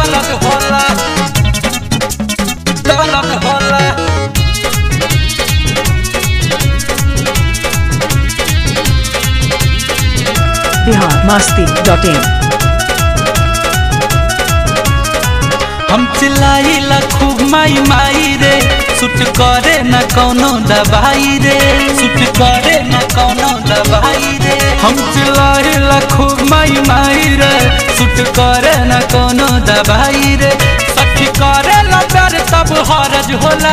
दर्द होला दर्द होला बिहार मस्ती डॉट इन हम चिल्लाइला खूब माई माई रे सुट करे न कौनो दवाई रे सुट करे न कौनो दवाई रे हम चिल्लाइला खूब माई माई रे सुट करे न कौनो दवाई रे सखी करे न प्यार तब हरज होला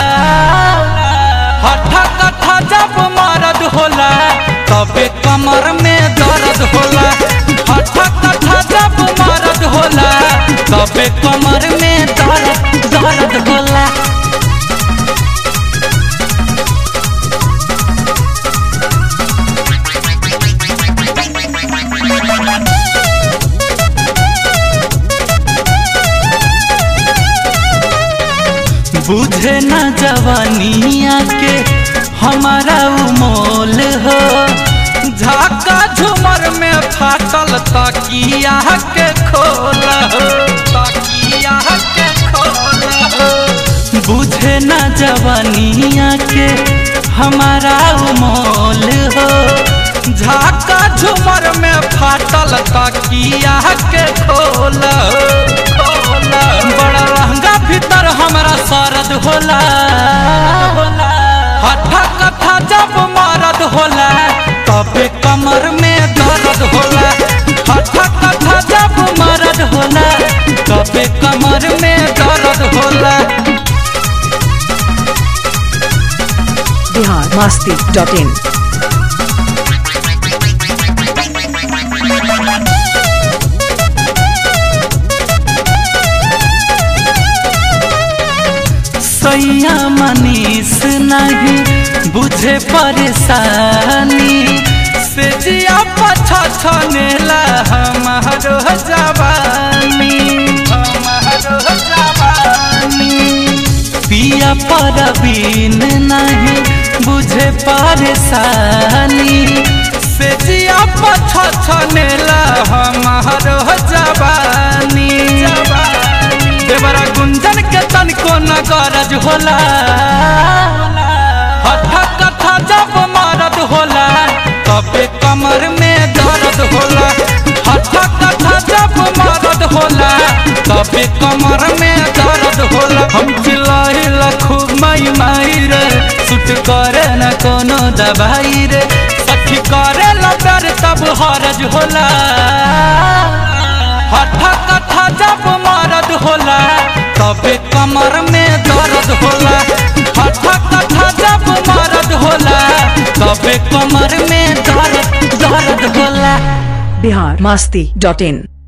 हठा कठा जब मरद होला तबे कमर में दर्द होला हठा कठा जब मरद होला तबे कमर में दर्द दर्द होला बुझे न जवानिया के हमारा उमोल हो झाका झुमर में फाटल तकिया के खोल हो तकिया के खोल हो बुझे न जवानिया के हमारा उमोल हो झाका झुमर में फाटल तकिया के खोल हो खोल हो। बड़ा लहंगा भीतर हमरा सरद होला हठा कथा जब मरद होला तबे कमर में दर्द होला हठा कथा जब मरद होला तबे कमर में दर्द होला बिहार मस्ती डॉट इन सैया मनीष नहीं बुझे परेशानी से जिया पछा छनेला हमारो जवानी हमारो जवानी पिया परवीन नहीं बुझे परेशानी से जिया पछा छनेला हमारो जवानी देवरा गुंजन के तनिको न गरज होला हठा कथा जब मरद होला तबे कमर में दर्द होला हठा कथा जब मरद होला तबे कमर में दर्द होला हम चिल्लाइला खूब माई माई रे सुट करे न कोनो दवाई रे सखी करे ला प्यार तब हरज होला हठा कथा जब मरद होला तबे कमर में दर्द होला हठा कथा जब मरद होला तबे कमर में दर्द दर्द होला बिहार मस्ती डॉट इन